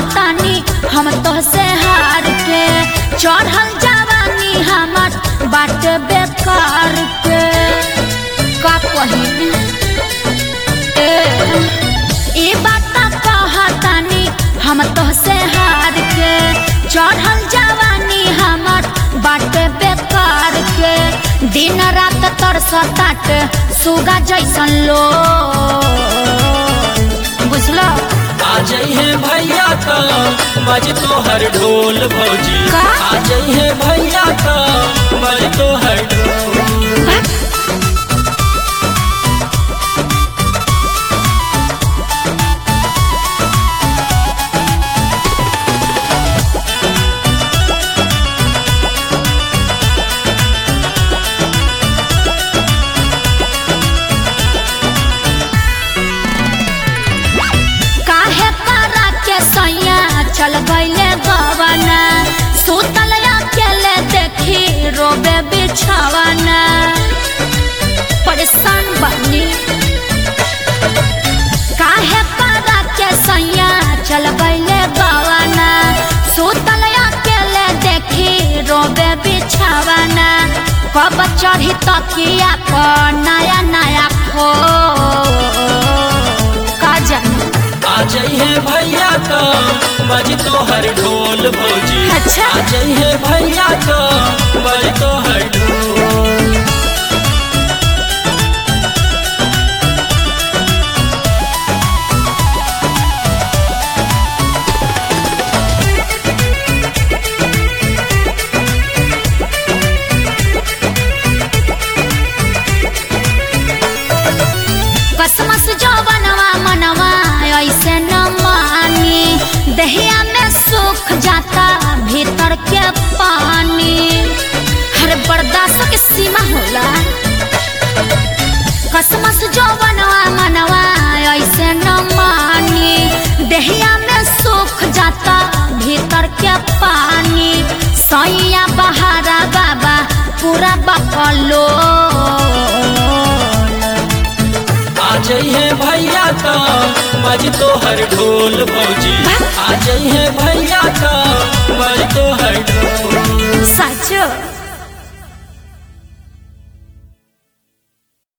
कहतानी हम तो से हार के चढ़ल जवानी हमर बाट बेकार के का कही ए ई बात कहतानी हम तो से हार के चढ़ल जवानी हमर बाट बेकार के दिन रात तरसताट सुगा जैसन लो बुझलो आ जइहे भैया का बज तोहर ढोल भौजी का? आ जइहे भैया का बज तोहर ढोल काहे करा के सैया चल गईले गवना सुतल अकेले देखी रोबे बिछावना परेशान बनी काहे करा के सैया चल गईले गवना सुतल अकेले देखी रोबे बिछावना कब चढ़ी तकिया पर नया नया खो का जानी आ जइहे भैया का बज तोहर ढोल भौजी अच्छा। आ जइहे भैया का बज तोहर ढोल कसमस जवनवा मनवा ऐसे न मानी दहिया में सूख जाता भीतर के पानी हर बर्दाश्त के सीमा होला कसमस जवनवा मनवा ऐसे न मानी दहिया में सूख जाता भीतर के पानी सैया बहारा बाबा पूरा बकलो आ जइहे भैया का बज तोहर ढोल भौजी आ जइहे भैया का बज तोहर ढोल साचो